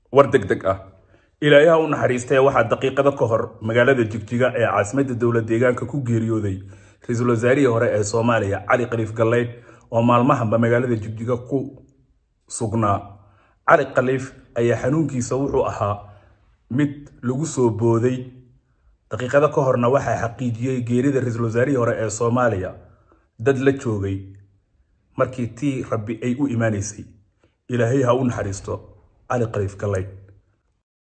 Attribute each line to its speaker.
Speaker 1: war deg deg ah ilaayaha u naxariistee waxaa daqiiqado ka hor magaalada jigjiga ee caasimadda dowlad deegaanka ku geeriyooday ra-iisul wasaarihii hore ee soomaaliya cali khaliif galleyd oo maalmahanba magaalada jigjiga ku sugnaa cali khaliif ayaa xanuunkiisa wuxuu ahaa mid lagu soo booday daqiiqado ka horna waxaa xaqiijiyey geerida ra-iisul wasaarihii hore ee soomaaliya dad la joogay markii tii rabbi ay u imaanaysay ilaahay ha u naxariisto cali khaliif galleyd